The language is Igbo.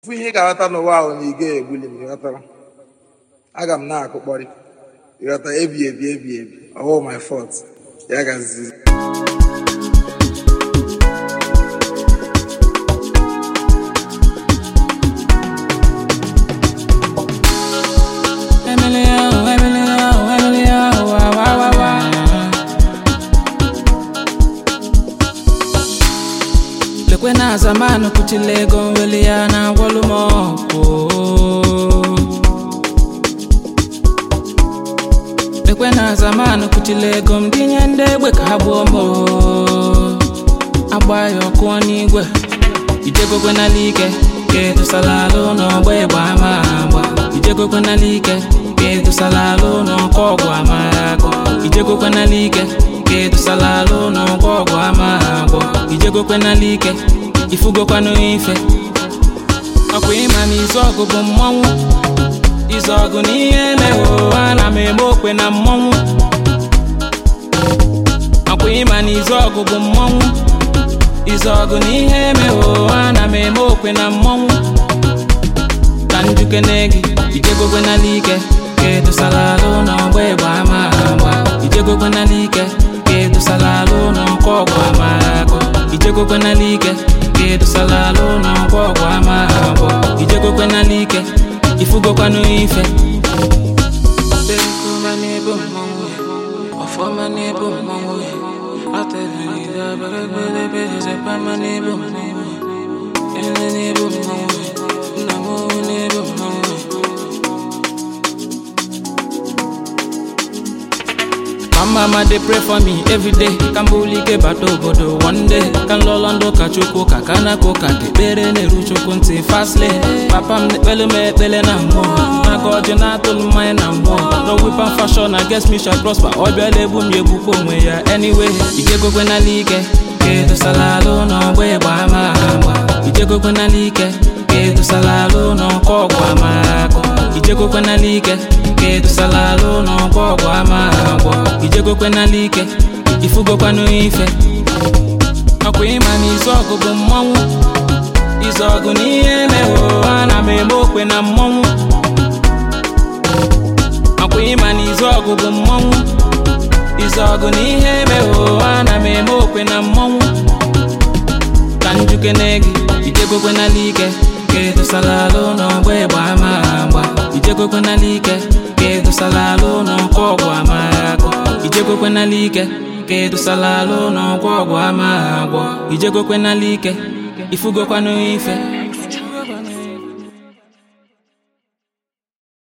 fụ ihe ị ga-aghọta n'ụwa ahụ na ị ga-egbuli m ịghọtara aga m na-akụkpọrị ịghọta ebi ebi ebi ebi ọwụ my fault ya gazizi Emily, oh, Emily, oh, Emily, oh, wa, wa, wa, wa. lekwe na zamanu kuchila ego nweli ya na agwọlụ m ọgwụ lekwe na zamanu kuchila ego m dinye ndị egbe ka ha gbuo m oo. agba ya ọkụọ n'igwe ijegokwe n'ala ike ka edosala alụ n'ọgba ịgba ama agba ijegokwe n'ala ike ka edosala alụ n'ọkọ ọgwụ ama agụ ijegokwe n'ala ike ka edosala alụ n'ọgba ọgwụ ama agwọ ijegokwe n'ala ike ifugokwanụ ife ọkwa ịma na izu ọgụ bụ mmọnwụ izu ọgụ na ihe emeghe ana m eme okwe na mmọnwụ ọkwa ịma na izu ọgụ bụ mmọnwụ izu ọgụ na ihe emeghe ana m eme okwe na mmọnwụ ka njuke gị ijegokwe n'ala ike ka edosala alụ n'ọgba ịgba ama agba ijegokwe n'ala ike ka edosala alụ n'ọkọ ọgwụ ama agụ ijegokwe n'ala ike ka edosala alụ n'ọkọ ọgwụ ama agụ ijegokwe n'ala ike ifugokwanụ ife Bekuma n'ebe mmọnwụ ya, ọfọma n'ebe mmọnwụ ya, atẹ̀lẹ̀ abẹ́rẹ́gbẹ́rẹ́gbẹ́ ṣẹpamọ́ n'ebe mmọnwụ ya, ele n'ebe mmọnwụ ya, nna m owu n'ebe mmọnwụ ya. My mama dey pray for me every day ka m bulike bata obodo one day ka m lụọlọ ndụ ka chukwu ka ka na-akụ ka ka ekpere na-eru chukwu ntị fastle papa m na-ekpele m ekpele na mmụọ maka ọjị na-atụlụ mmanya na mmụọ no weapon fashion against me shall prosper ọ bịala egbu m ya egbukwa onwe ya anyway ijegokwe n'ala ike ka edosala alụ n'ọgba ịgba ama agba ijegokwe n'ala ike ka edosala alụ n'ọkọ ọgwụ ama agụ ijegokwe n'ala ike ka edosala alụ n'ọkwa ọgwụ ama agwọ ijegokwe n'ala ike ifugokwanụ ife ọkwa ịma na izu ọgụ bụ mmọnwụ izu ọgụ na ihe emeghe ana m eme okwe na mmọnwụ ọkwa ịma na izu ọgụ bụ mmọnwụ izu ọgụ na ihe emeghe ana m eme okwe na mmọnwụ ka njuke gị ijegokwe n'ala ike ka edosala alụ n'ọgba ịgba ama agba ijegokwe n'ala ike ka edosala alụ n'ọkọ ọgwụ ama agụ ijegokwe n'ala ike ka edosala alụ n'ọkọ ọgwụ ama agwọ ijegokwe n'ala ike ifugokwanụ ife